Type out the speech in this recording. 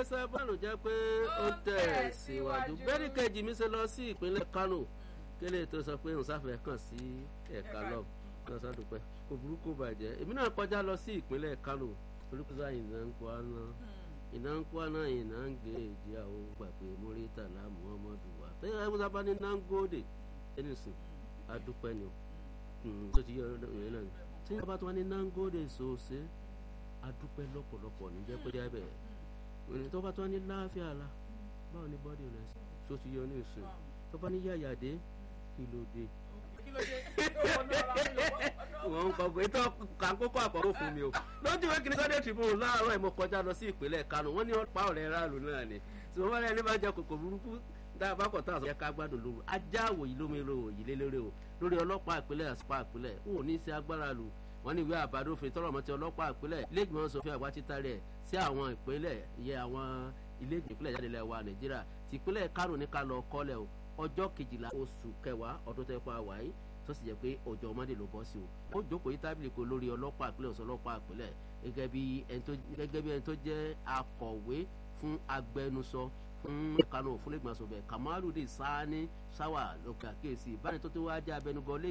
sábàánù jẹ́ pé ó tẹ̀ síwájú bẹ́ẹ̀ni kejì mi ṣe lọ sí ìpínlẹ̀ Kánò kélé tó sọ pé òun sáfẹ́ kàn sí ẹ̀ka lọ lọ sádùpẹ́ kò burúkú bàjẹ́ èmi náà kọjá lọ sí ìpínlẹ̀ Kánò olùkọ́sá ìná ń kó àná ìná ń kó àná ìná ń gbé èjì àwọn gbàgbé Muritala Muhammadu wa tẹ́yà ẹ̀ sábà ní Nangode ẹnìsìn adúpẹ́ ni o tó ti yọ ìrìn náà tí wọ́n bá tún wá ní Nangode sòsè adúpẹ́ lọ́pọ̀lọpọ̀ níjẹ́ pé jábẹ́ ìrìn tó bá tún wá ní láàfíà la báwo ni bọ́dì rẹ̀ tó ti yọ ní ìsìn tó bá ní yàyàdé kí ló dé wọ́n ń kọ pé tó kàkókò àkọ́kọ́ fún mi o lójú ìwé kìnìún Sunday Tribune láàárọ̀ ìmọ̀ kọjá lọ sí ìpínlẹ̀ Kánò wọ́n ní ọ̀pá ọ̀rẹ́ ráàlú náà ni tí wọ́n bá rẹ̀ ní bá jẹ́ kòkò burúkú dábàá kọ̀ tá a sọ yẹ ká gbádùn lóru ajá àwòyí lómi òyì lélẹ́rẹ́ o lórí ọlọ́pàá ìpínlẹ̀ àsìpá ìpínlẹ̀ n ò ní í ṣe agbára lù wọ́n ní ìwé àbádòfin tọrọ mọ́ ti ọlọ́pàá ìpínlẹ̀ iléègbìmọ̀ sọfíà àgbà títà rẹ̀ sí àwọn ìpínlẹ̀ yẹ àwọn iléègbìmọ̀ ìpínlẹ̀ jáde lẹ́wà Nàìjíríà ti ìpínlẹ̀ Kánò ní ká lọ kọ́lẹ̀ o ọjọ́ kejìlá oṣù kẹwàá ọdún tẹ́ pa wáyé tó sì jẹ́ pé ọjọ́ ọmọdé ló bọ́ sí o ó jókòó yí tábìlì kó lórí ọlọ́pàá ìpínlẹ̀ ọ̀sán ọlọ́pàá ìpínlẹ̀ gẹ́gẹ́ bí ẹni tó jẹ́ akọ̀wé fún agbẹnusọ fún Kánò fún lẹ́gbọ̀n sọ̀bẹ̀ Kamaludin Sani Sawa lókè àkíyèsí ìbáni tó tó wá jẹ́ abẹnugọ lé